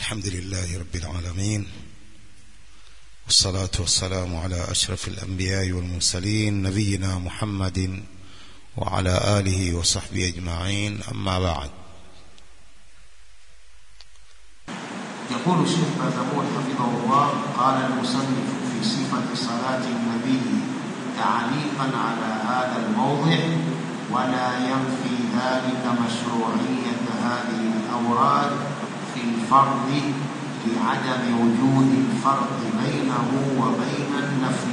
الحمد لله رب العالمين والصلاة والسلام على أشرف الأنبياء والمرسلين نبينا محمد وعلى آله وصحبه أجمعين أما بعد يقول الشيخ بازمون حفظه الله قال المصنف في صفة صلاة النبي تعليقا على هذا الموضع ولا ينفي ذلك مشروعية هذه الأوراد في الفرض لعدم وجود الفرق بينه وبين النفل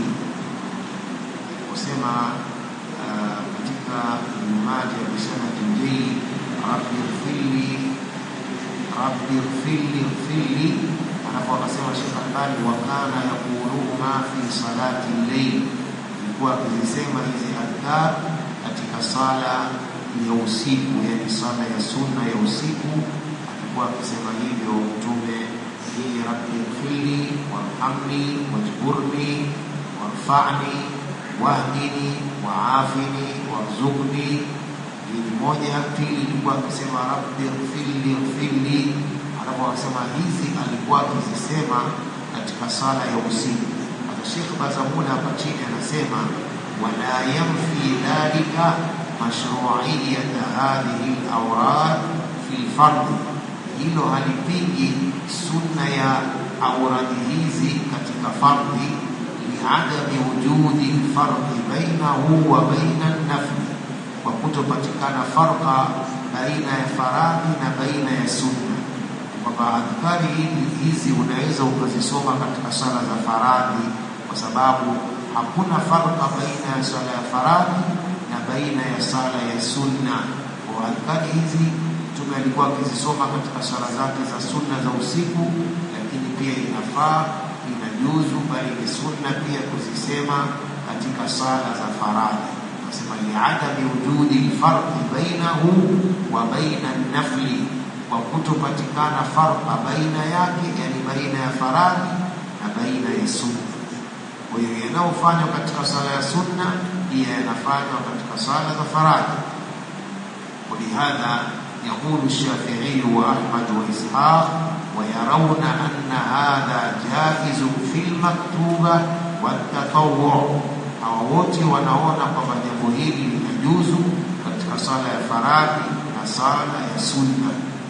وسمع katika mmoja ya bisanati mbili rabbi ighfirli rabbi ighfirli ighfirli alafu akasema Sheikh Albani wa kana yaqulu ma fi salati al-layl ilikuwa akizisema hizi adhkar katika sala ya usiku yani sala ya sunna ya usiku alikuwa akisema hivyo mtume hii rabbi ighfirli warhamni wajburni warfa'ni wahdini waafini warzuqni hii moja pili ilikuwa akisema rabbi ighfirli ighfirli alafu akasema hizi alikuwa akizisema katika sala ya usiku hata Sheikh Bazamula hapa chini anasema wala yanfi dhalika mashru'iyat hadhihi al-awrad fi al-fard hilo halipingi sunna ya auradi hizi katika fardhi liadami wujudi lfarqi bainahu wa baina nafli, kwa kutopatikana farqa baina ya faradhi na baina ya sunna, kwamba adhkari hizi unaweza ukazisoma katika sala za faradhi, kwa sababu hakuna farqa baina ya sala ya faradhi na baina ya sala ya sunna. Kwa adhkari hizi Mtume alikuwa akizisoma katika sala zake za sunna za usiku, lakini pia inafaa inajuzu bali ni sunna pia kuzisema katika sala za faradhi. Nasema liadami wujudi lfarqi bainahu wa baina nafli, kwa kutopatikana farqa baina yake, yani baina ya faradhi na baina ya sunna. Kwa hiyo yanayofanywa katika sala ya sunna pia yanafanywa katika sala za faradhi. ولهذا يقول الشافعي وأحمد وإسحاق ويرون أن هذا جائز في المكتوبة والتطوع hawa wote wanaona kwamba jambo hili linajuzu katika sala ya faradhi na sala ya sunna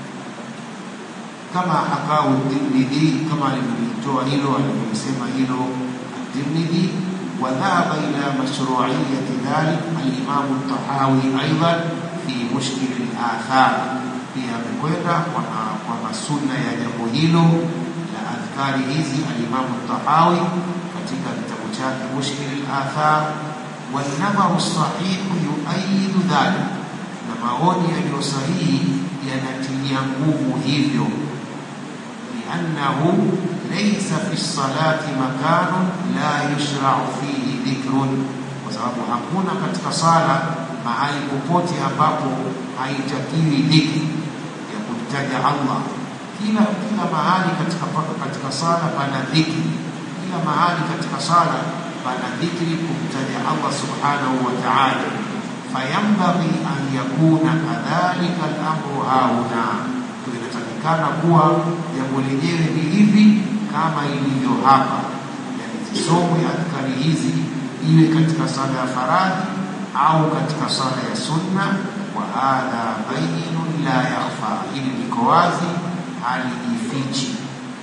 kama hakau Tirmidhi kama alivyolitoa hilo alivyosema hilo Tirmidhi وذهب إلى مشروعية ذلك الإمام الطحاوي أيضا في مشكل الآثار pia amekwenda kwa sunna ya jambo hilo la adhkari hizi alimamu Tahawi katika kitabu chake Mushkil al-Athar wanadharu sahihu yuayidu dhalik, na maoni yaliyo sahihi yanatilia nguvu hivyo, liannahu laysa fi salati makanun la yushrau fihi dhikrun, kwa sababu hakuna katika sala mahali popote ambapo haitakiwi dhikri ya kumtaja Allah. Kila kila mahali katika katika sala pana dhikri, kila mahali katika sala pana dhikri kumtaja Allah subhanahu wa ta'ala. Fayambaghi an yakuna kadhalika al-amru hauna, inatakikana kuwa jambo lenyewe ni hivi kama ilivyo hapa, yani zisomwe adhkari hizi iwe katika sala ya faradhi au katika sala ya sunna wa hadha bayyinun la yakhfa, hili liko wazi halijifichi.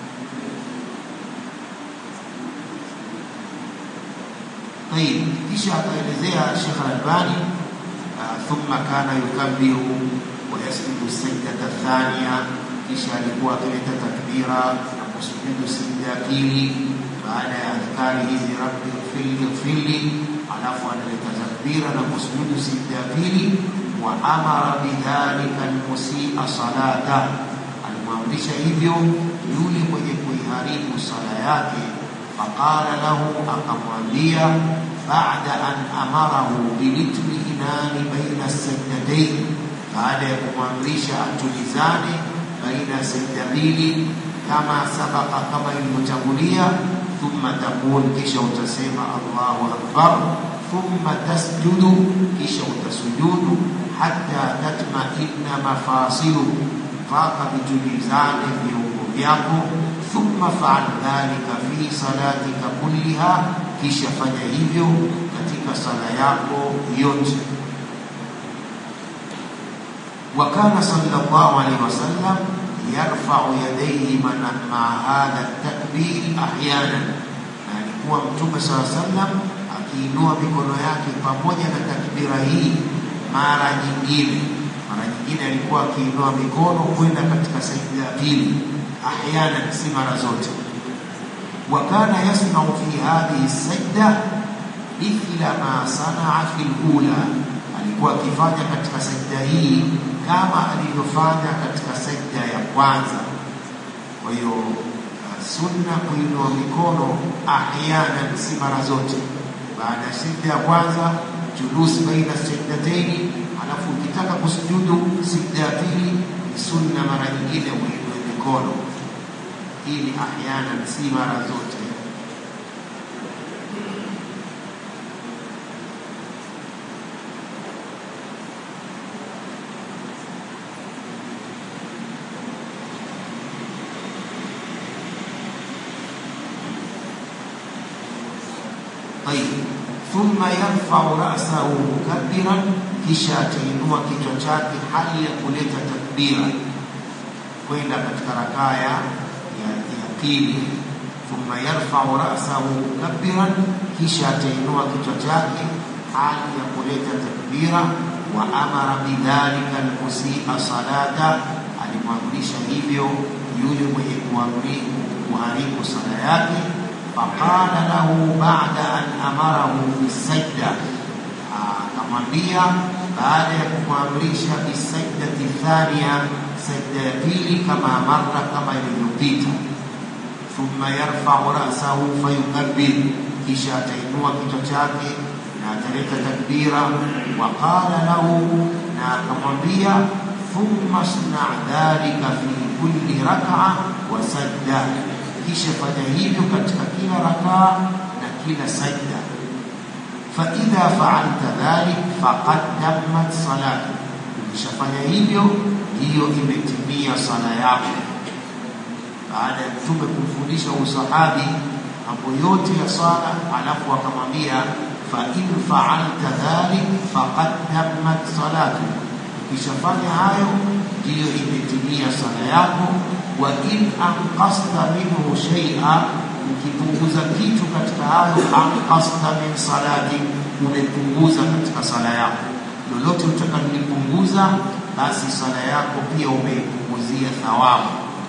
Tayib, kisha akaelezea Sheikh Al-Albani thumma kana yukabbiru wa yasjudu sajdata thaniya, kisha alikuwa akileta takbira na kusujudu sijda ya pili baada ya adhkari hizi rabbi ighfirli ighfirli, alafu analeta takbira na kusujudu sijda ya pili wa amara bidhalika almusia salata, alimwamrisha hivyo yule mwenye kuiharibu sala yake. Faqala lahu, akamwambia baada an amarahu bilitminani baina sajdatayn, baada ya kumwamrisha atulizane baina ya sajda mbili, kama sabaka, kama ilivyotangulia. Thumma taqul, kisha utasema Allahu akbar thumma tasjudu, kisha utasujudu hata tatmainna mafasilu, mpaka vitulizane viungo vyako thumma faal dhalika fi salatika kulliha kisha fanya hivyo katika sala yako yote وكان صلى الله عليه وسلم يرفع يديه مع هذا التكبير احيانا alikuwa mtume saa sallam akiinua mikono yake pamoja na takbira hii mara nyingine mara nyingine alikuwa akiinua mikono kwenda katika sajda ya pili ahyanan si mara zote wakana yasmau fi hadhihi sajda mithla ma sanaa fi lula alikuwa akifanya katika sajda hii kama alivyofanya katika sajda ya kwanza kwa hiyo sunna kuinua mikono ahyanan si mara zote baada ya sajda ya kwanza julus baina sajdataini alafu ukitaka kusujudu sajda ya pili ni sunna mara nyingine uinue mikono hii ni ahyanan si mara zote طيب ثم يرفع رأسه مكبرا kisha atainua kichwa chake hali ya kuleta takbira kwenda katika rakaa ya ya pili thumma yarfau rasahu mukabbiran kisha atainua kichwa chake hali ya kuleta takbira wa amara bidhalika almusia salata alimwamrisha hivyo yule mwenye kuharibu sala yake faqala lahu ba'da an amarahu bisajda akamwambia baada ya kumwamrisha bisajdati thania sajda ya pili kama marra kama ilivyopita thumma yarfau rasahu fayukabbir kisha atainua kichwa chake na ataleta takbira wa qala lahu na akamwambia thumma sna dhalika fi kulli rak'a wa sajda kisha fanya hivyo katika kila rakaa na kila sajda faidha faalta dhalik faqad tammat salatu ukishafanya hivyo hiyo imetimia sala yako baada ya mtume kumfundisha usahabi mambo yote ya sala alafu akamwambia fain faalta dhalik faqad tammat salatu ukishafanya hayo ndiyo imetimia sala yako wa in anqasta minhu shay'a ukipunguza kitu katika hayo anqasta min salati umepunguza katika sala yako lolote utakalolipunguza basi sala yako pia umeipunguzia thawabu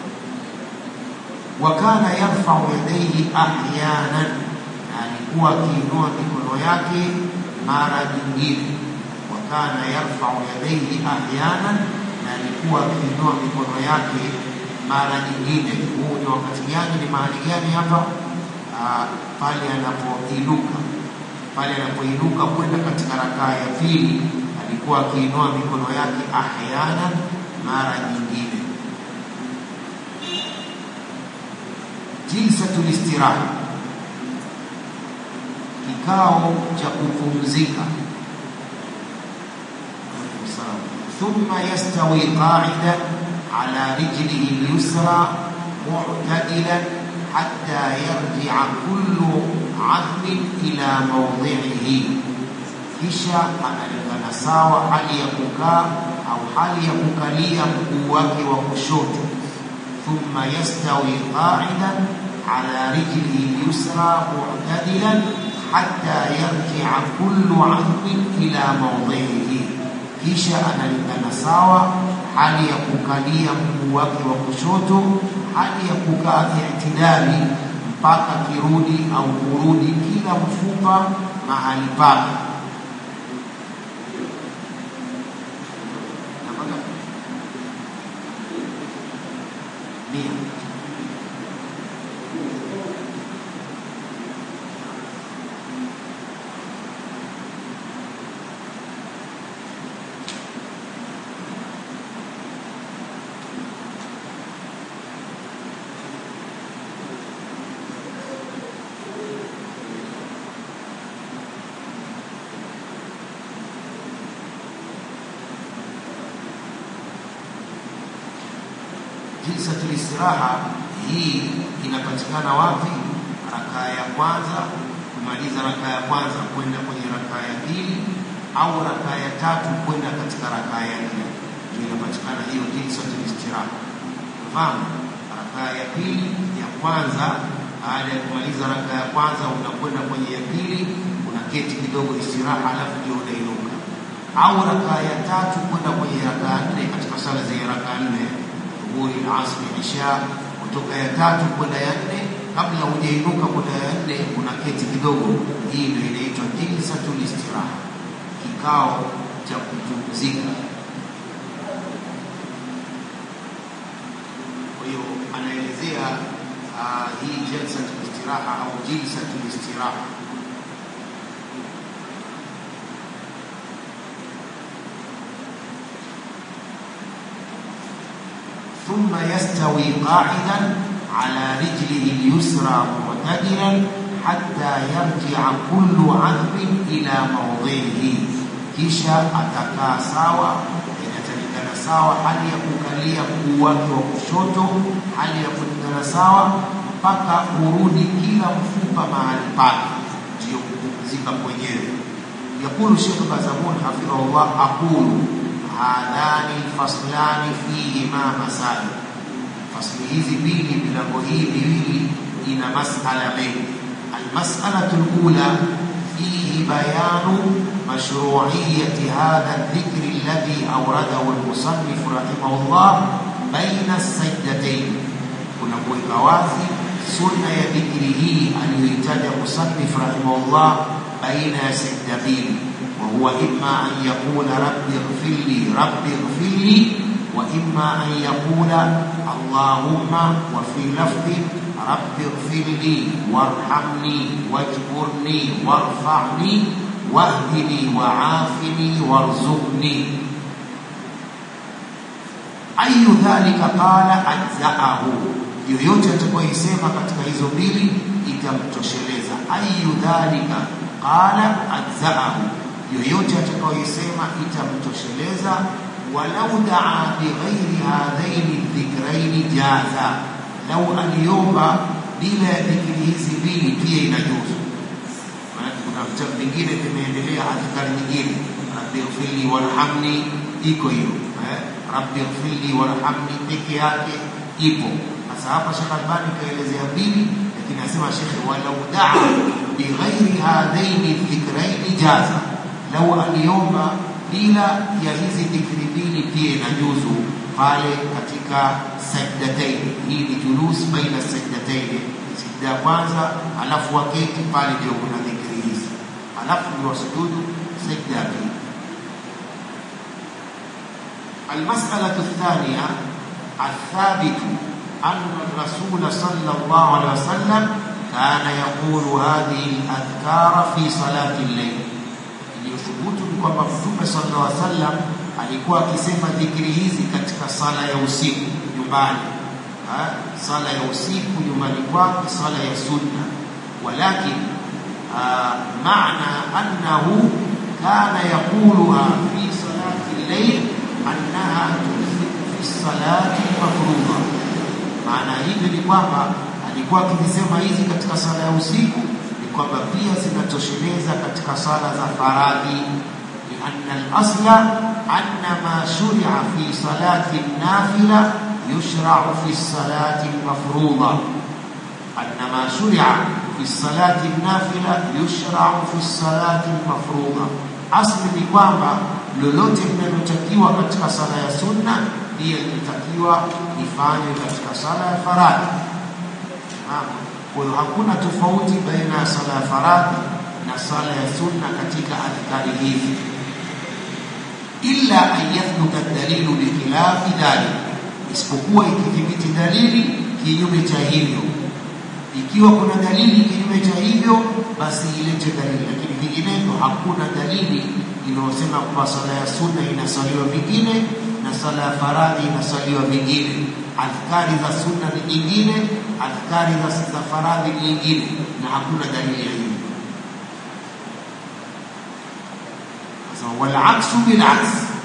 wa kana yarfau yadayhi ahyanan na alikuwa akiinua mikono yake mara nyingine wa kana yarfau yadayhi ahyanan na alikuwa akiinua mikono yake mara nyingine. Huu ni wakati gani? Ni mahali gani hapa? Pale anapoinuka, pale anapoinuka kwenda katika rakaa ya pili, alikuwa akiinua mikono yake ahyana, mara nyingine. Jilsatul istiraha, kikao cha kupumzika. Thumma yastawi qa'ida على رجله اليسرى معتدلا حتى يرجع كل عظم إلى موضعه kisha analingana sawa hali ya kukaa au hali ya kukalia mguu wake wa kushoto thumma yastawi qa'idan ala rijlihi yusra mu'tadilan hatta yarji'a kullu 'azmin ila mawdhihi kisha analingana sawa hali ya kukalia mguu wake wa kushoto, hali ya kukaa itidali mpaka kirudi au kurudi kila mfupa mahali pake. Mia. jilsatul istiraha hii inapatikana wapi? Rakaa ya kwanza, kumaliza rakaa ya kwanza kwenda kwenye rakaa ya pili, au rakaa ya tatu kwenda katika rakaa ya nne, ndio inapatikana hiyo jilsatul istiraha. Fahamu, rakaa ya pili ya kwanza, baada ya kumaliza rakaa ya kwanza unakwenda kwenye ya pili, unaketi kidogo istiraha, alafu ndio unainuka, au rakaa ya tatu kwenda kwenye rakaa nne katika sala zenye rakaa nne dhuhuri, asri, isha, kutoka ya tatu kwenda ya nne. Kabla hujainuka kwenda ya nne, unaketi kidogo. Hii ndio inaitwa jilsatul istiraha, kikao cha kupumzika. Kwa hiyo anaelezea uh, hii jalsatul istiraha au jilsatul istiraha ثم يستوي قاعدا على رجله اليسرى معتدلا حتى يرجع كل عظم إلى موضعه kisha atakaa sawa inatakikana sawa hali ya kukalia mguu wake wa kushoto hali ya kulingana sawa mpaka urudi kila mfupa mahali pake ndiyo kupumzika kwenyewe yakulu shekh bazamun hafidhahullah aqulu hadhani lfaslani fihima masail, fasli hizi mbili, milango hii miwili ina masala mengi. Almasalatu lula fihi bayanu mashruiyati hadha dhikri alladhi awradahu almusannif rahimahullah baina sajdatayn, kuna kuweka wazi sunna ya dhikri hii aliyoitaja musannif rahimahullah baina ya sajda mbili وهو إما أن يقول رب اغفر لي رب اغفر لي وإما أن يقول اللهم وفي لفظ رب اغفر لي وارحمني واجبرني وارفعني واهدني وعافني وارزقني أي ذلك قال أجزأه yoyote atakayoisema katika hizo mbili itamtosheleza ayu dhalika qala ajzaahu yoyote atakayoisema itamtosheleza walau daa bighairi hadhaini dhikraini jaza lau aliomba bila ya dhikri hizi mbili pia inajuzu maanake kuna vitabu vingine vimeendelea adhkari nyingine rabbi ighfirli warhamni iko hiyo eh? rabbi ighfirli warhamni peke yake ipo sasa hapa Sheikh Albani kaelezea mbili lakini anasema Sheikh walau daa bighairi hadhaini dhikraini jaza lau aliomba bila ya hizi dhikri mbili pia inajuzu pale katika sajdataini. Hii ni julus baina sajdataini, sajda ya kwanza, alafu waketi pale, ndio kuna dhikri hizi, alafu ndio wasujudu sajda ya pili. المسألة الثانية الثابت أن الرسول صلى الله عليه وسلم كان يقول هذه الأذكار في صلاة الليل iliyothubutu ni kwamba Mtume sallallahu alaihi wasallam alikuwa akisema dhikri hizi katika sala ya usiku nyumbani, ha? sala ya usiku nyumbani kwake, sala ya sunna. Walakin maana annahu kana yaquluha fi salati llail annaha tunfiku fi salati mafrudha. Maana hivyo ni kwamba alikuwa akizisema hizi katika sala ya usiku kwamba pia zinatosheleza katika sala za faradhi lianna al-asla anna ma shuria fi salati nafila yushrau fi salati mafrudha anna ma shuria fi salati nafila yushrau fi salati mafrudha asli ni kwamba lolote linalotakiwa katika sala ya sunna pia linatakiwa lifanywe katika sala ya faradhi kwa hiyo hakuna tofauti baina ya sala ya faradhi na sala ya sunna katika adhkari hizi, illa an yathbuta dalilu bikhilafi dhalik, isipokuwa ikithibiti dalili kinyume cha hivyo. Ikiwa kuna dalili kinyume cha hivyo, basi ilete dalili, lakini vinginevyo hakuna dalili inayosema kwamba sala ya sunna inasaliwa vingine na sala ya faradhi inasaliwa vingine adhkari za sunna ni nyingine, adhkari za, za faradhi ni nyingine, na hakuna dalili ya hili. Sasa wal aksu bil aks,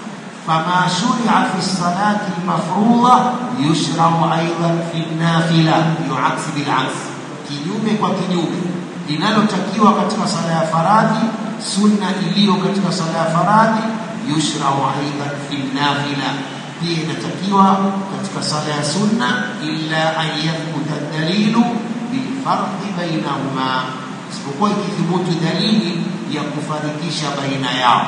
فما شرع في الصلاة المفروضة يشرع أيضا في النافلة يعكس بالعكس kinyume kwa kinyume linalotakiwa katika sala ya faradhi sunna iliyo katika sala ya faradhi yushrau aidan fi nafila pia inatakiwa katika sala ya sunna illa an yathbuta dalilu bilfarqi bainahuma isipokuwa ikithubutu dalili ya kufarikisha baina yao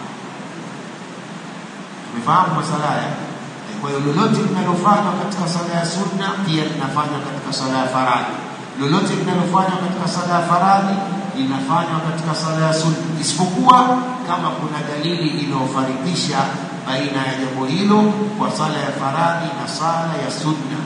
tumefahamu masala haya kwa hiyo lolote linalofanywa katika sala ya sunna pia linafanywa katika sala ya faradhi lolote linalofanywa katika sala ya faradhi linafanywa katika sala ya sunna isipokuwa kama kuna dalili inayofarikisha baina ya jambo hilo kwa sala ya faradhi na sala ya sunna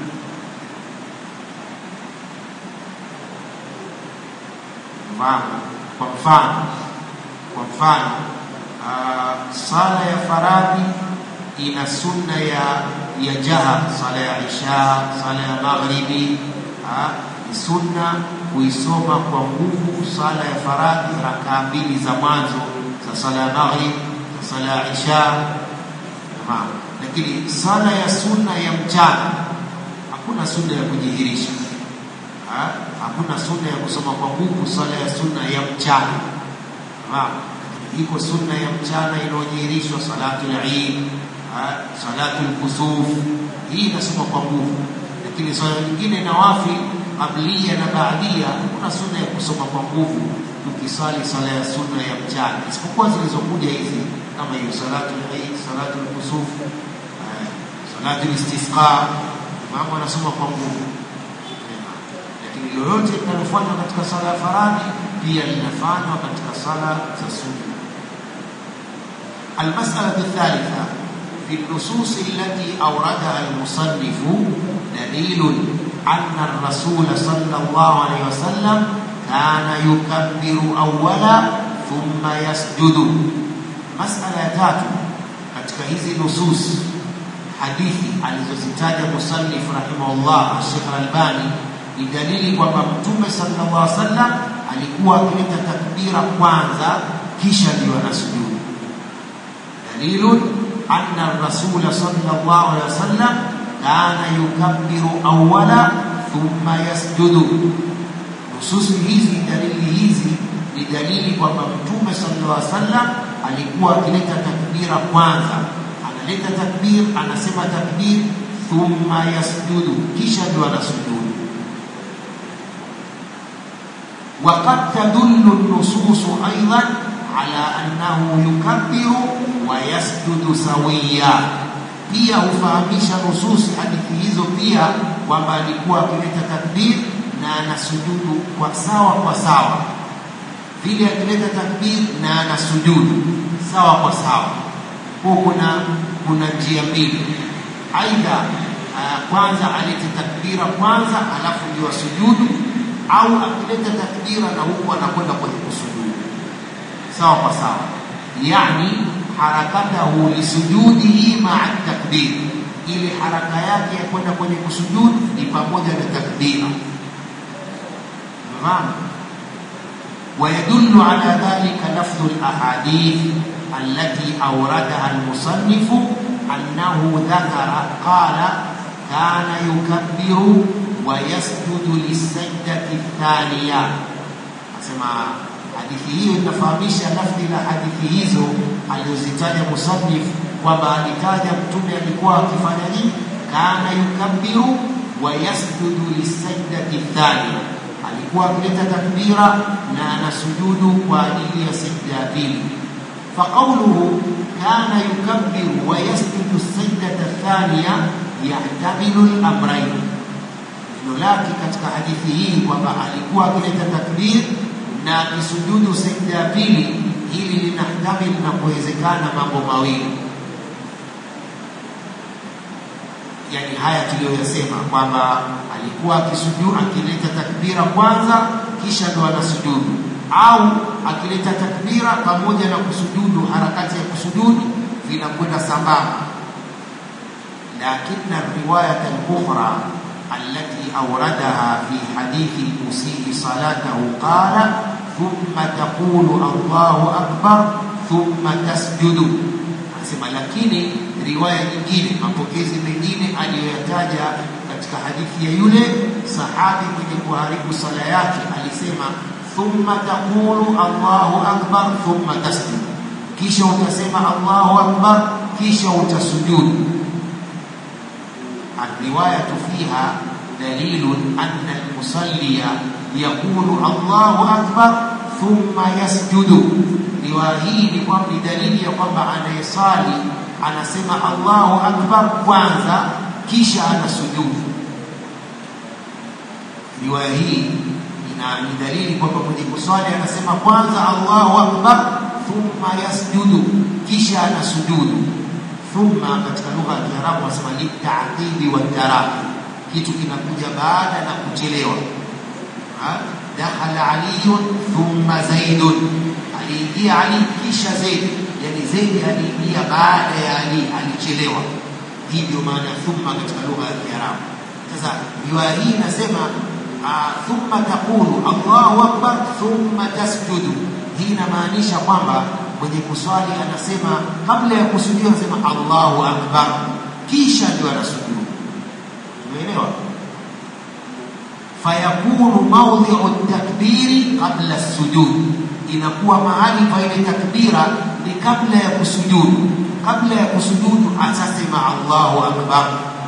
mfano kwa mfano kwa mfano uh, sala ya faradhi ina sunna ya ya jahar sala ya isha sala ya maghribi uh, ni sunna kuisoma kwa nguvu sala ya faradhi rakaa mbili za mwanzo za sala ya maghrib za sala ya isha Naam. lakini sala ya sunna ya mchana hakuna sunna ya kujihirisha ha? hakuna sunna ya kusoma kwa nguvu sala ya sunna ya mchana Naam. iko sunna ya mchana inayojihirishwa salatu al-Eid salatu al-kusuf hii inasoma kwa nguvu lakini swala nyingine nawafi qablia na baadia kuna sunna ya kusoma kwa nguvu tukisali sala ya sunna ya mchana isipokuwa zilizokuja hizi kama hiyo salatu al-Eid salatu al-kusuf salatu al-istisqa mama anasoma kwa nguvu lakini lolote linalofanywa katika sala ya faradhi pia linafanywa katika sala za sunna المسألة الثالثة في النصوص التي أوردها المصنف دليل أن الرسول صلى الله عليه وسلم كان يكبر أولا ثم يسجد مسألة تاتو katika hizi nusus hadithi alizozitaja musannif rahimahullah Sheikh Al-Albani ni dalili kwamba Mtume sallallahu alaihi wasallam alikuwa akileta takbira kwanza kisha ndio anasujudu dalilun anna ar-rasul sallallahu alaihi wasallam kana yukabbiru awwala thumma yasjudu nususi hizi dalili hizi ni dalili kwamba mtume sallallahu alaihi wasallam alikuwa akileta takbira kwanza analeta takbir anasema takbir thumma yasjudu kisha ndio anasujudu وقد تدل النصوص أيضا على أنه يكبر ويسجد سويا pia hufahamisha nususi hadithi hizo pia kwamba alikuwa akileta takbir na anasujudu kwa sawa kwa sawa vile akileta takbir na anasujudu sawa kwa sawa kwa kuna kuna njia mbili aidha uh, kwanza alete takbira kwanza alafu ndio asujudu au akileta takbira na huku anakwenda kwenye kusujudu sawa kwa sawa yani harakatahu lisujudihi maa takbir ile haraka yake ya kwenda kwenye kusujudu ni pamoja na takbira umefahamu ويدل على ذلك لفظ الأحاديث التي أوردها المصنف أنه ذكر قال كان يكبر ويسجد للسجدة الثانية أسمع hadithi hiyo inafahamisha lafzi la hadithi hizo alizozitaja musannif kwamba alitaja mtume alikuwa akifanya nini kana yukabbiru wa yasjudu lisajdati thania alikuwa akileta takbira na anasujudu kwa ajili ya sajda ya pili فقوله كان يكبر ويسجد السجدة الثانية يحتمل الأمرين neno lake katika hadithi hii kwamba alikuwa akileta takbir na akisujudu sajda ya pili hili linahtamil na kuwezekana mambo mawili yani haya tuliyoyasema kwamba alikuwa akisujudu akileta takbira kwanza kisha ndo anasujudu au akileta takbira pamoja na kusujudu harakati ya kusujudu vinakwenda sambamba lakini riwayat al-ukhra التي أوردها في حديث المسيء صلاته قال ثم تقول الله أكبر ثم تسجد anasema lakini riwaya nyingine mapokezi mengine aliyoyataja katika hadithi ya yule sahabi mwenye kuharibu sala yake alisema thumma taqulu Allahu akbar thumma tasjud kisha utasema Allahu akbar kisha utasujudu الرواية فيها دليل أن المصلي يقول الله أكبر ثم يسجد riwaya hii ni kwamba ni dalili ya kwamba anayesali anasema Allahu akbar kwanza kisha anasujudu. Riwaya hii ina ni dalili kwamba mwenye kuswali anasema kwanza Allahu akbar thumma yasjudu kisha anasujudu. Thumma katika lugha ya Kiarabu wanasema litaqibi wa taraki, kitu kinakuja baada na kuchelewa. Dakhala aliyun thumma zaidun aliingia Ali kisha Zaid, yani Zaid aliingia baada ya Ali, alichelewa. Hii ndio maana ya thumma katika lugha ya Kiarabu. Sasa riwaya hii inasema thumma taqulu Allahu akbar thumma tasjudu. Hii inamaanisha kwamba mwenye kuswali anasema kabla ya kusujudu anasema Allahu akbar, kisha ndio anasujudu. Umeelewa? fayakunu mawdhi'u takbiri qabla sujud inakuwa mahali pa ile takbira ni kabla ya kusujudu. Kabla ya kusujudu atasema Allahu akbar.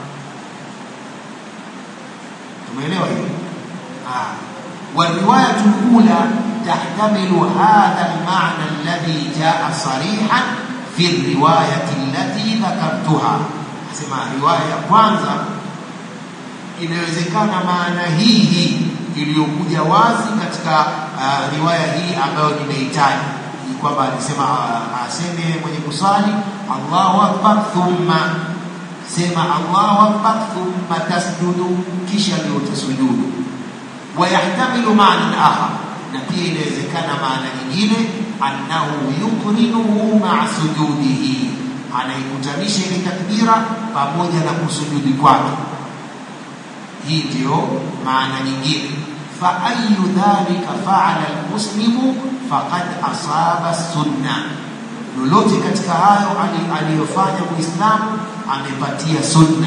Tumeelewa hiyo? Ah, والرواية الأولى تحتمل هذا المعنى الذي جاء صريحا في الرواية التي ذكرتها. أسمع رواية kwanza inawezekana maana hii hii iliyokuja wazi katika uh, riwaya hii ambayo nimeitaja ni kwamba alisema uh, aseme mwenye kusali Allahu akbar thumma sema Allahu akbar thumma tasjudu kisha ndio utasujudu wayahtamilu maana akhar na pia inawezekana maana nyingine annahu yuqrinuhu ma'a sujudihi anaikutanisha ile takbira pamoja na kusujudi kwake hii ndio maana nyingine فأي ذلك فعل المسلم فقد أصاب السنة lolote katika hayo aliyofanya muislamu amepatia sunna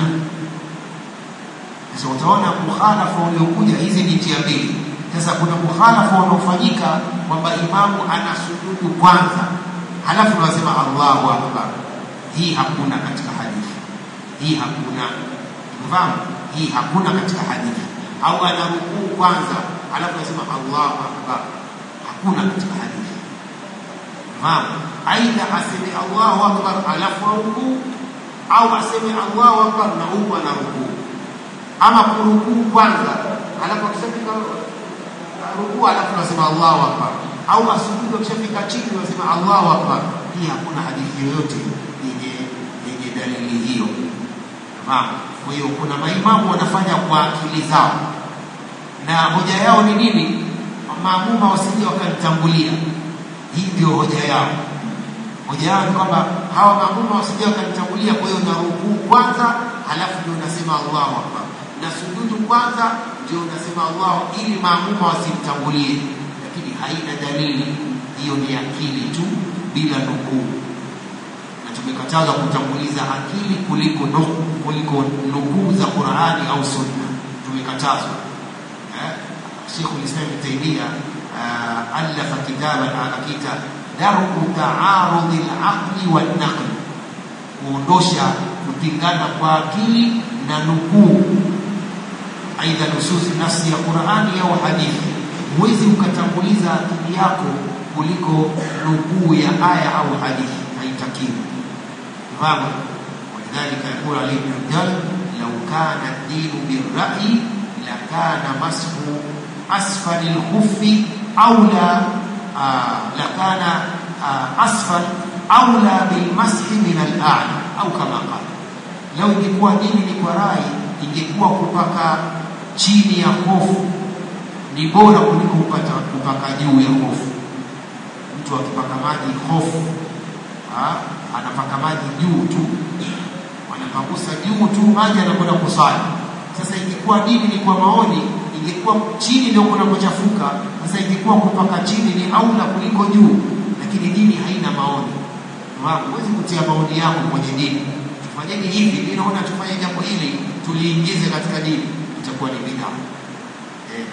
sasa utaona mukhalafa uliokuja hizi ni njia mbili sasa kuna mukhalafa unaofanyika kwamba imamu anasujudu kwanza halafu unasema allahu akbar hii hakuna katika hadithi hii hakuna mfahamu hii hakuna katika hadithi au anarukuu kwanza alafu anasema Allahu akbar, hakuna katika hadithi. Fahamu? Aidha aseme Allahu akbar alafu arukuu au aseme Allahu akbar na huku anarukuu, ama kurukuu kwanza alafu akishafika rukuu alafu anasema Allahu akbar, au asujudu akishafika chini anasema Allahu akbar. Hii hakuna hadithi yoyote yenye yenye dalili hiyo. Fahamu? Kwa hiyo kuna maimamu wanafanya kwa akili zao na hoja yao ni nini? Maamuma wasije wakanitangulia. Hii ndio hoja yao. Hoja yao ni kwamba hawa maamuma wasije wakanitangulia, kwa hiyo narukuu kwanza, halafu ndio nasema Allahu akbar, na sujudu kwanza ndio nasema Allahu, ili maamuma wasimtangulie. Lakini haina dalili hiyo, ni akili tu bila nukuu, na tumekataza kutanguliza akili kuliko nukuu, kuliko nukuu za Qur'ani au Sunna, tumekatazwa. شيخ الإسلام ابن تيمية ألف كتابا على كتاب درء تعارض العقل والنقل kuondosha kupingana kwa akili na nukuu, aidha nususi nafsi ya Qur'ani au hadithi. Huwezi ukatanguliza akili yako kuliko nukuu ya aya au hadithi, haitakiwi. Fahamu? Walidhalika yaqulu Ali ibn Abdal, law kana ad-dinu bir-ra'yi lakana mashu asfali lkhufi aula lakana asfal aula bilmashi min alala au kama qala, lau ingekuwa dini ni kwa rai, ingekuwa kupaka chini ya hofu ni bora kuliko kupata kupaka juu ya hofu. Mtu akipaka maji hofu, anapaka maji juu tu, anapagusa juu tu, maji anakwenda kusali. Sasa ingekuwa dini ni kwa maoni ingekuwa chini ndio kunapochafuka. Sasa ingekuwa kupaka chini ni aula kuliko juu, lakini dini haina maoni. Huwezi kutia maoni yako kwenye dini. tufanyeni hivi, mimi naona tufanye jambo hili tuliingize katika dini, itakuwa ni bid'a. Eh,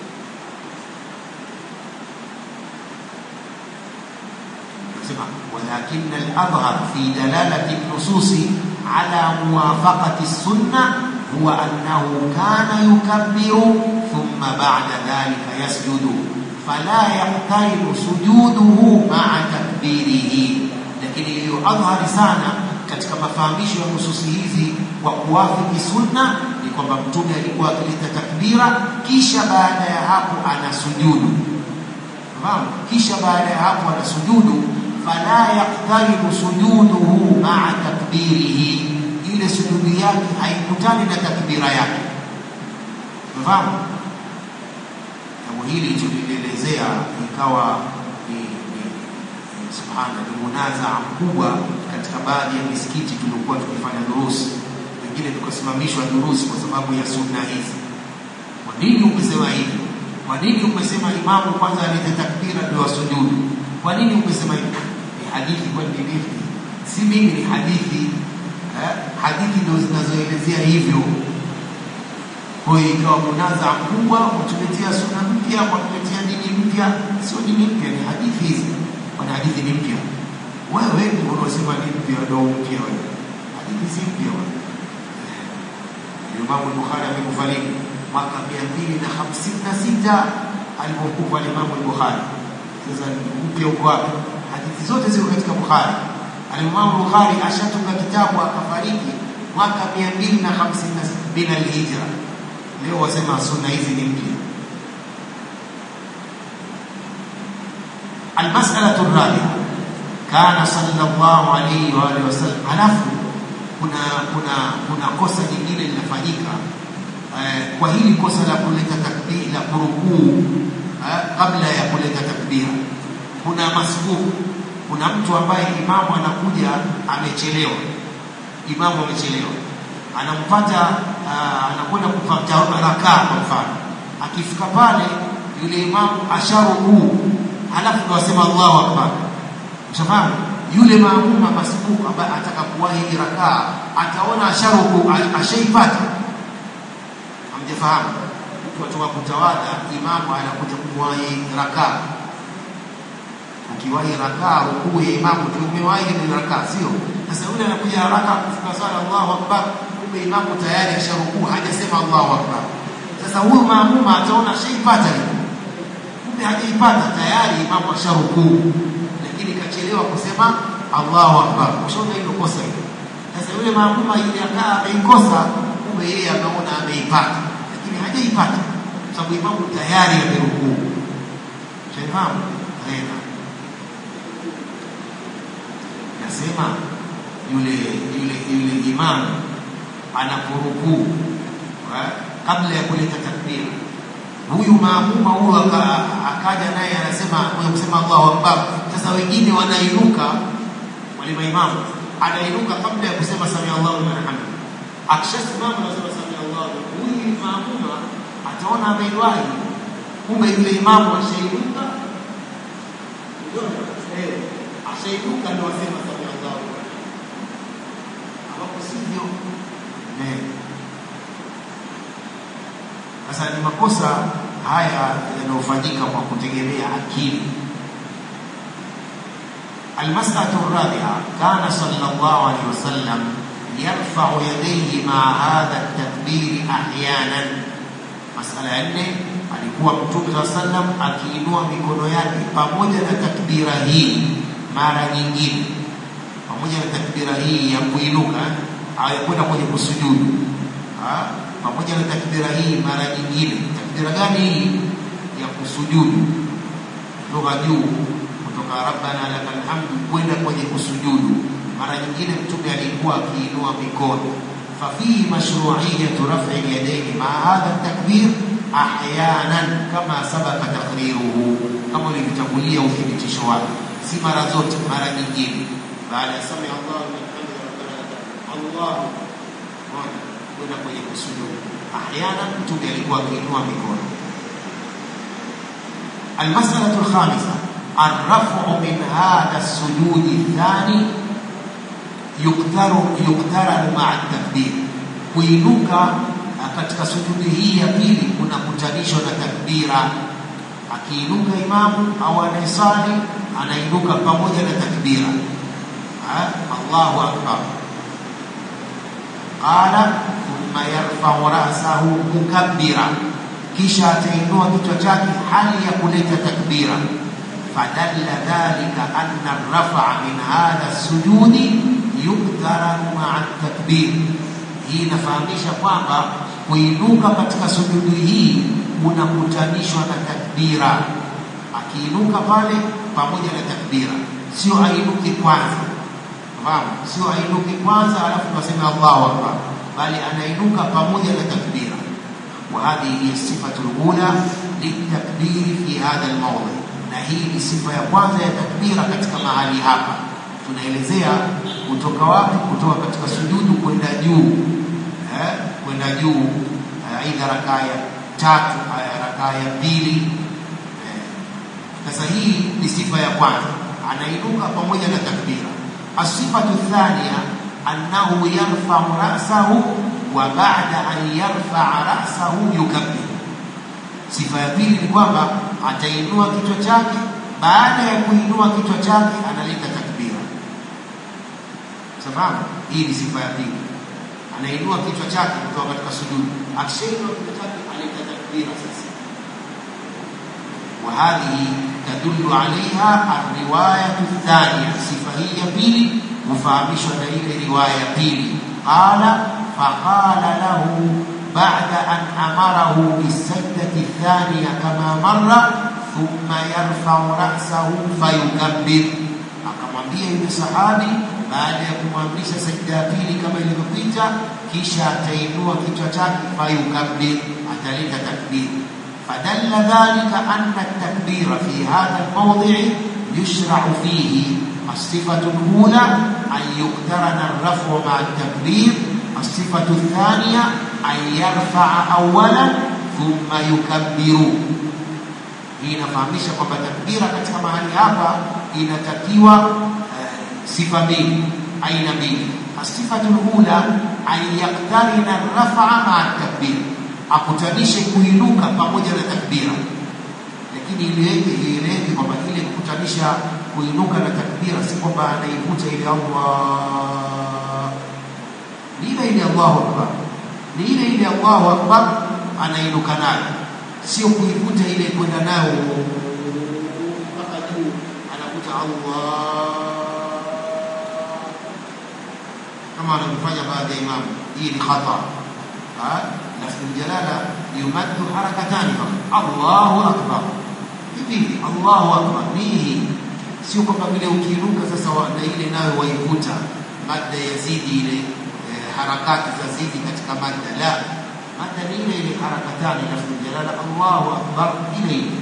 nasema walakin al-adhhar fi dalalati nususi ala muwafaqati sunna huwa annahu kana yukabbiru thumma ba'da dhalika yasjudu fala yaqtaribu sujuduhu ma'a takbirihi lakini iliyo adhhari sana katika mafahamisho ya nususi hizi kwa kuwafiki sunna ni kwamba mtume alikuwa akileta takbira kisha baada ya hapo anasujudu fahamu kisha baada ya hapo anasujudu fala yaqtaribu sujuduhu ma'a takbirihi ile sujudu yake haikutani na takbira yake fahamu jambo hili tulilielezea ikawa ni, ni, ni subhana ni munazaa mkubwa katika baadhi ya misikiti tuliokuwa tukifanya durusi wengine tukasimamishwa durusi kwa sababu ya sunna hizi kwa nini umesema hivi kwa nini umesema imamu kwanza alete takbira ndio wasujudu kwa nini umesema hivi ni hadithi kwa nini si mimi ni hadithi eh? hadithi ndio zinazoelezea hivyo kwa hiyo ikawa munaza mkubwa kutuletea sunna mpya kwa kutuletea dini mpya sio dini mpya ni hadithi hizi kwa hadithi ni mpya wewe ndio unaosema ni mpya ndio mpya wewe hadithi si mpya wewe Imam Bukhari amekufariki mwaka 256 alipokufa Imam Bukhari sasa mpya uko wapi hadithi zote ziko katika Bukhari Imam Bukhari ashatunga kitabu akafariki mwaka 256 bila hijra leo wasema sunna hizi ni mpya المسألة الرابعة كان صلى الله عليه وآله وسلم alafu kuna kuna kuna kosa jingine linafanyika eh, kwa hili kosa la kuleta takbir la kurukuu eh, kabla ya kuleta takbira kuna masbuku kuna mtu ambaye imamu anakuja amechelewa imamu amechelewa anampata uh, anakwenda kupata rakaa kwa mfano akifika pale yule imamu asharukuu halafu ndo asema Allahu akbar ushafahamu yule maamuma masbuku ambaye ataka kuwahi rakaa ataona asharuku ashaipata hamjafahamu mtu atoka kutawadha imamu anakuja kuwahi rakaa ukiwahi rakaa rukuu ya imamu ndio umewahi ile rakaa sio sasa yule anakuja haraka kufika swala Allahu akbar kumbe imamu tayari asharukuu hajasema Allahu akbar sasa huyu maamuma ataona ashaipata ile kumbe hajaipata tayari imamu asharukuu lakini kachelewa kusema Allahu akbar ushaona hilo kosa hilo sasa yule maamuma ile akaa ameikosa kumbe yeye ameona ameipata lakini hajaipata sababu imamu tayari amerukuu shafahamu tena nasema yule yule yule imamu anaporukuu kabla ya kuleta takbira huyu maamuma huyo akaja naye anasema kwa kusema Allahu Akbar. Sasa wengine wanainuka, wale maimamu anainuka kabla ya kusema sami Allahu liman hamid. Akishasimama anasema sami Allahu, huyu maamuma ataona ameiwahi, kumbe yule imamu ashainuka, eh, ashainuka ndio asema sami Allahu, ambapo sivyo eh sasa ni makosa haya yanayofanyika kwa kutegemea akili المسألة الرابعة كان صلى الله عليه وسلم يرفع يديه مع هذا التكبير أحيانا مسألة أنه alikuwa mtume saa sallam akiinua mikono yake pamoja na takbira hii mara nyingine pamoja na takbira hii ya kuinuka ayakwenda kwenye kusujudu pamoja na takbira hii mara nyingine. Takbira gani hii? Ya kusujudu kutoka juu, kutoka rabbana lakal hamdu kwenda kwenye kusujudu. Mara nyingine Mtume alikuwa akiinua mikono. Fafihi mashruiyatu raf'i yadaini maa hadha takbir ahyanan kama sabaka takriruhu, kama ulivyotangulia uthibitisho wake, si mara zote, mara nyingine. Baada ya sami Allahu liman hamida rabbana Allahu kwenda kwenye kusujudu. Ahyana mtume alikuwa akiinua mikono. Almasalatu alkhamisa arrafu min hadha sujudi thani yuktaru yuktaran maa takbir, kuinuka katika sujudi hii ya pili kunakutanishwa na takbira. Akiinuka imamu au anayesali anainuka pamoja na takbira. Ha? Allahu akbar. Qala thumma yarfau rasahu mukabbira, kisha atainua kichwa chake hali ya kuleta takbira. Fadalla dhalika anna rafaa min hadha sujudi yuktaranu maa takbir. Hii inafahamisha kwamba kuinuka katika sujudi hii unakutanishwa na takbira. Akiinuka pale pamoja na takbira, sio ainuke kwanza, fahamu, sio ainuke kwanza alafu tunasema Allahu akbar, bali anainuka pamoja na takbira. Wa hadhihi hiya sifatu lula litakbiri fi hadha almawdhi, na hii ni sifa ya kwanza ya takbira katika mahali hapa. Tunaelezea kutoka wapi? Kutoka katika sujudu kwenda juu eh, kwenda juu aidha rakaa ya tatu rakaa ya pili sasa hii ni sifa ya kwanza, anainuka pamoja na takbira. Asifatu thania annahu yarfau rasahu wa ba'da an yarfaa rasahu yukabbir. Sifa ya pili ni kwamba atainua kichwa chake, baada ya kuinua kichwa chake analeta takbira. Sababu hii ni sifa ya pili, anainua kichwa chake kutoka katika sujudu, akishainua kichwa chake analeta takbira sasa وهذه تدل عليها الرواية الثانية صفة هي بيلي مفامش دليل رواية بيلي قال فقال له بعد أن أمره بالسجدة الثانية كما مر ثم يرفع رأسه فيكبر akamwambia yule sahabi baada ya kumwamrisha sajda ya pili kama ilivyopita kisha atainua kichwa chake fayukabbir ataleta takbir فدل ذلك أن التكبير في هذا الموضع يشرع فيه الصفة الأولى أن يقترن الرفع مع التكبير الصفة الثانية أن يرفع أولا ثم يكبر hii inafahamisha kwamba takbira katika mahali hapa inatakiwa uh, sifa mbili aina mbili asifatu lula an yaktarina rafaa maa takbir akutanishe kuinuka pamoja na takbira, lakini iliweke ieleweke kwamba ile kukutanisha kuinuka na takbira si kwamba anaivuta ile Allah, ni ile ile Allahu akbar, ni ile ile Allahu akbar anainuka nayo, sio kuivuta ile kwenda nayo mpaka juu, anavuta Allah kama wanavyofanya baadhi ya imamu. Hii ni khata lafdhu ljalala yumaddu harakatani faqat, Allahu akbar. Hivi Allahu akbar ni sio kwamba vile ukiinuka sasa na ile nayo waivuta madda yazidi ile eh, harakati zazidi katika madda. La, madda ni ile ile harakatani, lafdhu ljalala Allahu akbar ile ile.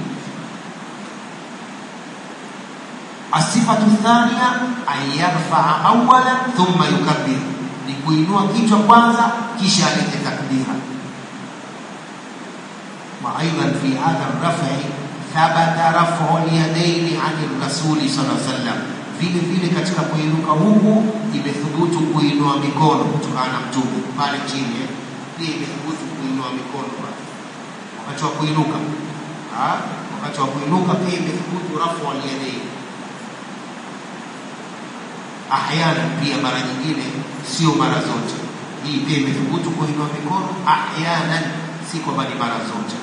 Asifatu thania an yarfaa awalan thumma yukabbir, ni kuinua kichwa kwanza kisha alete takbira. وأيضا في هذا الرفع ثبت رفع اليدين عن الرسول صلى الله عليه وسلم vile vile katika kuinuka huku imethubutu kuinua mikono kutokana na mtume pale chini pia imethubutu kuinua mikono wakati wa kuinuka wakati wa kuinuka pia imethubutu rafu alyadaini ahyana pia mara nyingine sio mara zote hii pia imethubutu kuinua mikono ahyanan si kwamba ni mara zote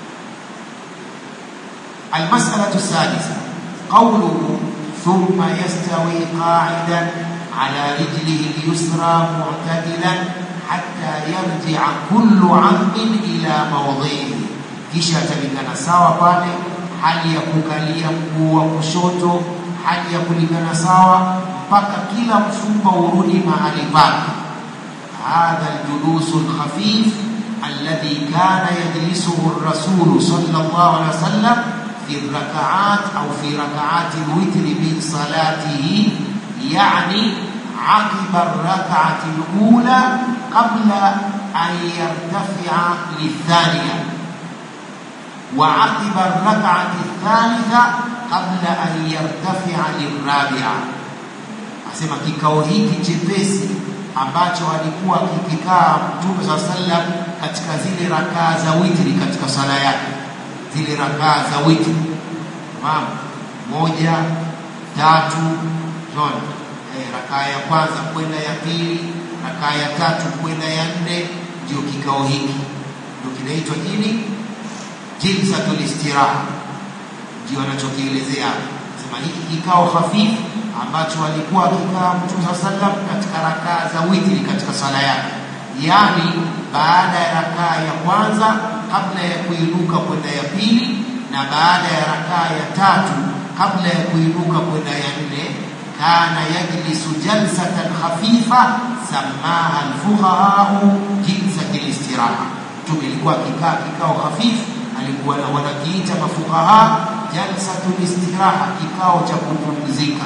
المسألة السادسة قوله ثم يستوي قاعدا على رجله اليسرى معتدلا حتى يرجع كل عظم إلى موضعه kisha atalingana sawa pale hali ya kukalia mguu wa kushoto hali ya kulingana sawa mpaka kila mfupa urudi mahali pake hadha aljulusu alkhafif alladhi kana yajlisuhu الرسول صلى الله عليه وسلم في الركعات أو في ركعات الوتر من صلاته يعني عقب الركعة الأولى قبل أن يرتفع للثانية وعقب الركعة الثالثة قبل أن يرتفع للرابعة asema kikao hiki chepesi ambacho alikuwa kikikaa Mtume saa sallam katika zile rakaa za witri katika sala yake, zile rakaa za witri Naam, moja tatu zona eh, rakaa ya kwanza kwenda ya pili, rakaa ya tatu kwenda ya nne, ndio kikao hiki ndio kinaitwa nini? Jilsatul istiraha, ndio anachokielezea sema hiki kikao hafifu ambacho alikuwa akikaa Mtume saa sallam katika rakaa za witri katika sala yake, yaani baada ya rakaa ya kwanza kabla ya kuinuka kwenda ya pili na baada ya rakaa ya tatu kabla ya kuinuka kwenda ya nne, kana yajlisu jalsatan khafifa samaha alfuqahau jilsatil istiraha. Mtume ilikuwa akikaa kikao hafifu, alikuwa wanakiita mafuqaha jalsatul istiraha, kikao cha kupumzika.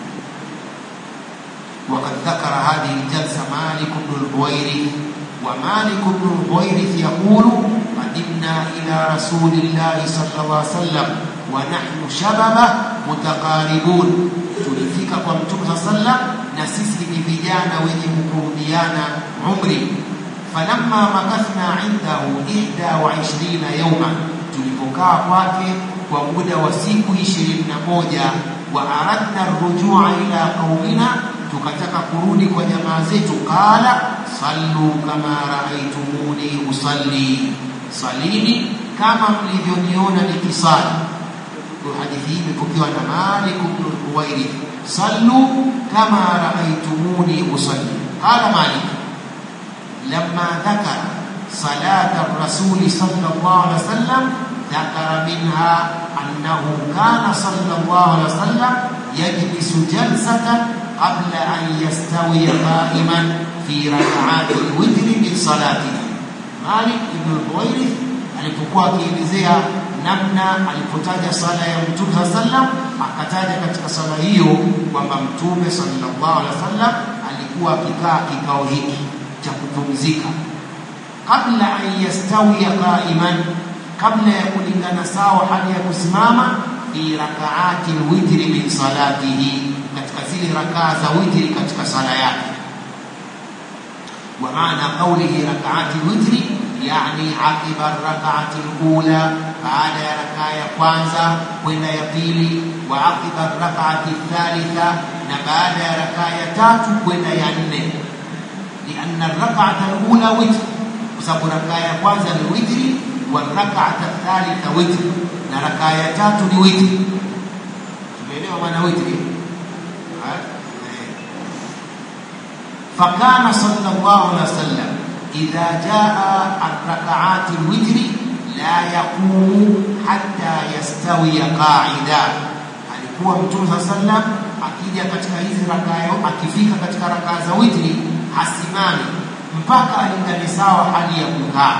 وقد ذكر هذه الجلسة مالك بن الحويرث ومالك بن الحويرث يقول قدمنا إلى رسول الله صلى الله عليه وسلم ونحن شبابة متقاربون tulifika kwa mtume saa sallam na sisi ni vijana wenye kukurudiana umri falamma makathna indahu ihda wa ishirina yauma tulipokaa kwake kwa muda wa siku ishirini na moja wa aradna rujua ila qaumina tukataka kurudi kwa jamaa zetu qala sallu kama raaitumuni usalli salini kama mlivyoniona nikisali kwa hadithi hii imepokewa na Malik ibn Huwairith sallu kama raaitumuni usalli qala Malik lamma dhakara salata rasuli sallallahu alaihi wasallam ذكر منها أنه كان صلى الله عليه وسلم يجلس جلسة قبل أن يستوي قائما في ركعات الوتر من صلاته مالك بن الحويرث alipokuwa akielezea namna alipotaja sala ya mtume saa sallam akataja katika sala hiyo kwamba mtume sallallahu alaihi wasallam alikuwa akikaa kikao hiki cha kupumzika kabla an yastawia qaiman kabla ya kulingana sawa hali ya kusimama fi rakaati lwitri min salatihi katika zile rakaa za witri katika sala yake wa maana qaulihi rakaati lwitri yani aqiba rakaati lula baada ya rakaa ya kwanza kwenda ya pili wa aqiba rakaati thalitha na baada ya rakaa ya tatu kwenda ya nne lianna rakaata lula witri kwa sababu rakaa ya kwanza ni witri wa rakaata thalitha witri na rakaa ya tatu ni witri tumeelewa maana witri فكان صلى الله عليه وسلم إذا جاء الركعات الوتر لا يقوم حتى يستوي قاعدا alikuwa mtume saa sallam akija katika hizi rakaa akifika katika rakaa za witri hasimami mpaka alingane sawa hali ya kukaa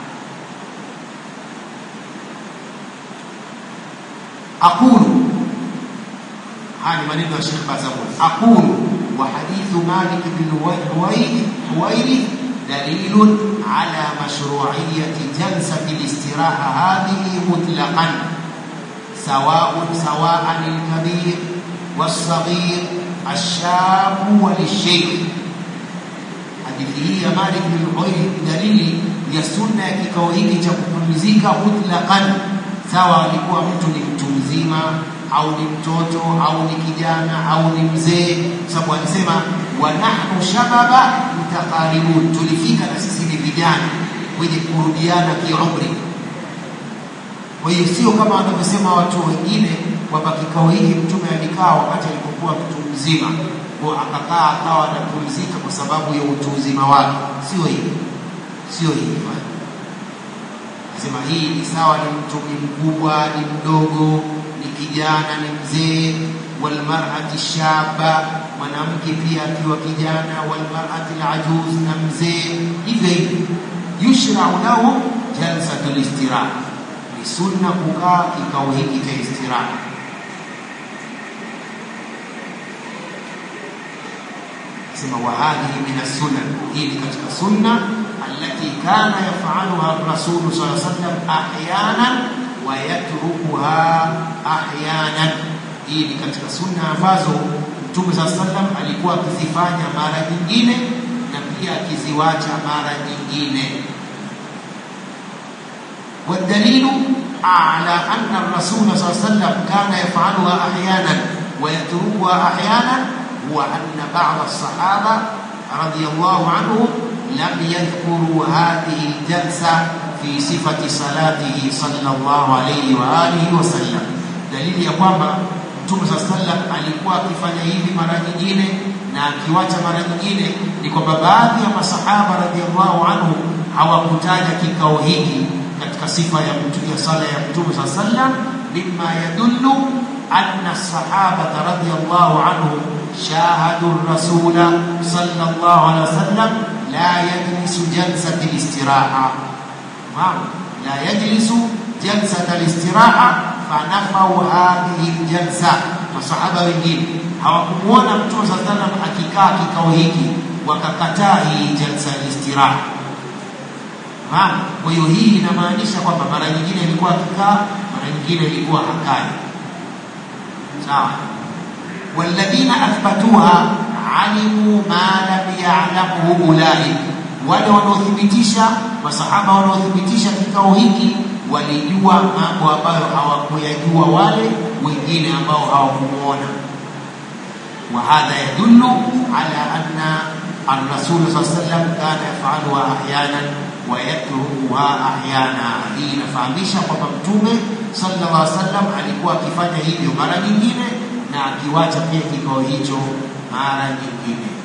aqulu haya ni maneno ya Sheikh Bazamul aqulu wa hadithu Malik bin Huwairith دليل على مشروعية جلسة الاستراحة هذه مطلقا سواء سواء الكبير والصغير الشاب وللشيخ hadithi hii ya Malik bin Huwairith dalili ya sunna ya kikao hiki cha kupumzika mutlaqan, sawa alikuwa mtu ni mtu mzima au ni mtoto au ni kijana au ni mzee, kwa sababu alisema wa nahnu shababa mutaqaribun, tulifika na sisi ni vijana wenye kurudiana kiumri. Kwa hiyo sio kama wanavyosema watu wengine kwamba kikao hiki mtume alikaa wakati alipokuwa mtu mzima kwa akakaa akawa anapumzika kwa sababu ya utu uzima wake. Sio hivyo, sio hivyo. Nasema hii ni sawa, ni mtu ni mkubwa, ni mdogo, ni kijana, ni mzee. Walmarati shaba, mwanamke pia akiwa kijana. Walmarati alajuz, na mzee. Hivyo hivyo, yushrau lahu jalsatul istiraha, ni sunna kukaa kikao hiki cha istiraha. sema wa hadhihi min as-sunan, hii ni katika sunna allati kana yafaluha rasulu sallallahu alaihi wasallam ahyanan wa yatrukuha ahyanan. Hii ni katika sunna ambazo Mtume saa sallam alikuwa akizifanya mara nyingine na pia akiziwacha mara nyingine. والدليل على أن الرسول صلى الله عليه وسلم كان يفعلها أحيانا ويتركها أحيانا هو أن بعض الصحابة رضي الله عنهم لم يذكروا هذه الجلسة في صفة صلاته صلى الله عليه وآله وسلم دليل ya kwamba Mtume صلى الله عليه وسلم alikuwa akifanya hivi mara nyingine na akiwacha mara nyingine ni kwamba baadhi ya masahaba radhiallahu anhu hawakutaja kikao hiki katika sifa ya mtu ya sala ya Mtume صلى الله عليه وسلم mimma yadullu anna sahabata radhiallahu anhum شاهدوا الرسول صلى الله عليه وسلم لا يجلس جلسة الاستراحة لا يجلس جلسة الاستراحة فنفوا هذه الجلسة masahaba wengine hawakumuona mtume saa salam akikaa kikao hiki wakakataa hii jalsa ya istiraha kwa hiyo hii inamaanisha kwamba mara nyingine ilikuwa akikaa mara nyingine ilikuwa hakai sawa والذين أثبتوها علموا ما لم يعلمه أولئك wale wanaothibitisha masahaba wanaothibitisha kikao hiki walijua mambo ambayo hawakuyajua wale wengine ambao hawakumuona وهذا يدل على أن الرسول صلى الله عليه وسلم كان يفعلها أحيانا ويتركها أحيانا hii inafahamisha kwamba mtume sallallahu alaihi wasallam alikuwa akifanya hivyo mara nyingine na akiwacha pia kikao hicho mara nyingine